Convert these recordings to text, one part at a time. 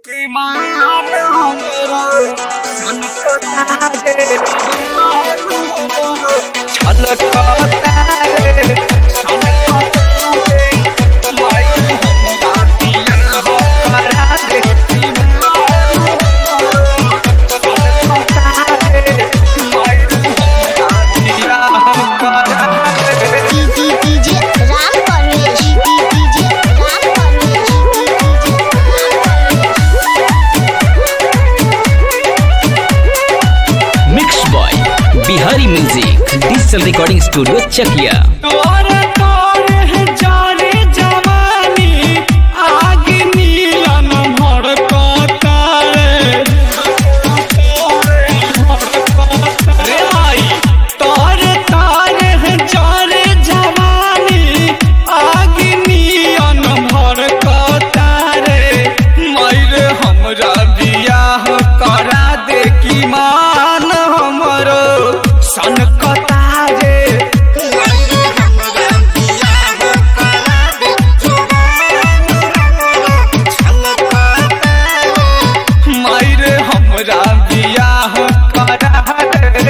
DJ Ram Parvesh DJ Ram Parvesh mix boy Bihari music digital recording studio Chakiya तोरे तोरे जाने जवानी आग नीलन भड़कता रे रे भाई तोरे तोरे जाने जवानी आग नीलन भड़कता रे मैरे हमरा बियाह करा दे की मान हमरो सनकता रे मायरे हमरा बियाह करा दे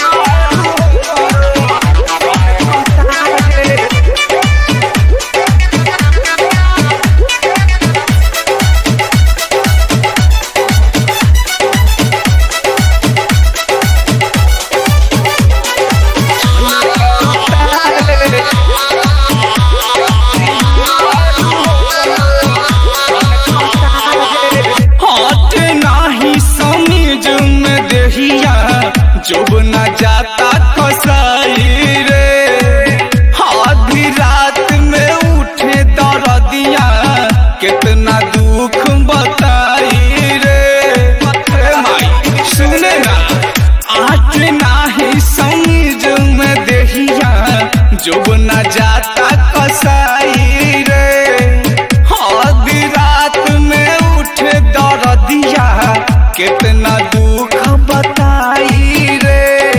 हाथ नाही समीज में देहिया जब न जाता कसाई रे आधी रात में उठे दर्दिया कितना दुख बताई रे ए माई सुने ना आज नाही समीज में देहिया जब न जाता कसाई रे आधी रात में उठे दर्दिया कितना दुख बताई रे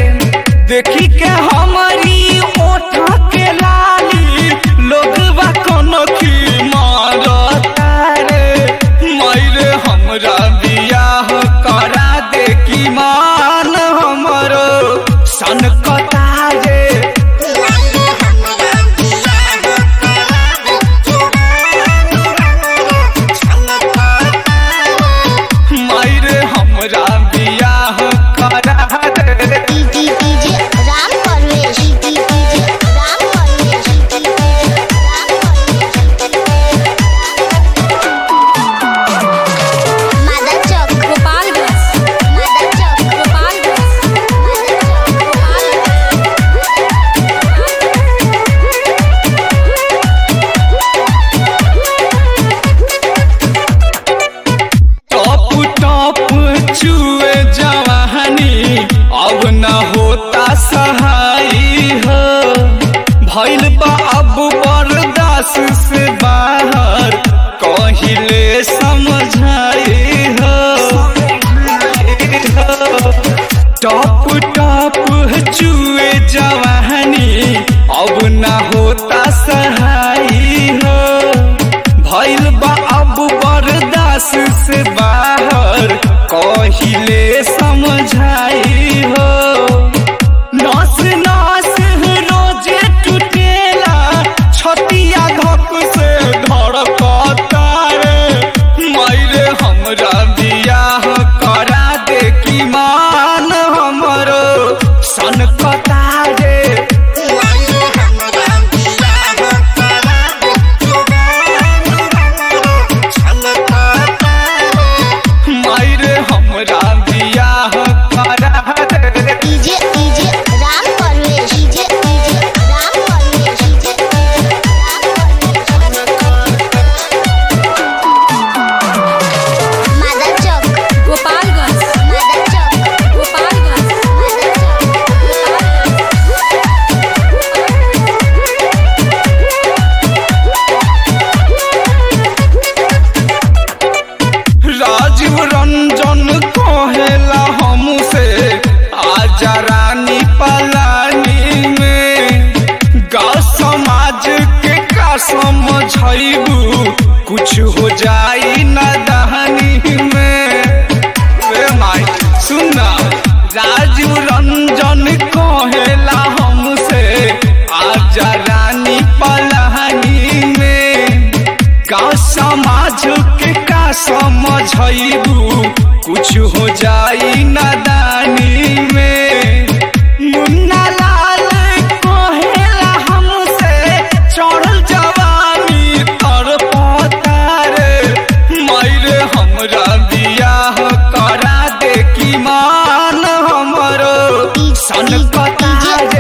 समाज के का समझबू कुछ हो जाई नादानी में मुन्ना लाल कहेला हमसे चढ़ल जवानी तर पतारे मायरे हमरा बियाह करा दे की मान हमरो सन कतारे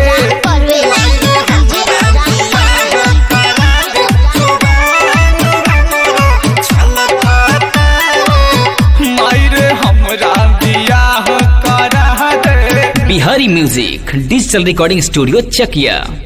मायरे हमरा बियाह करा दे Bihari music digital recording studio चकिया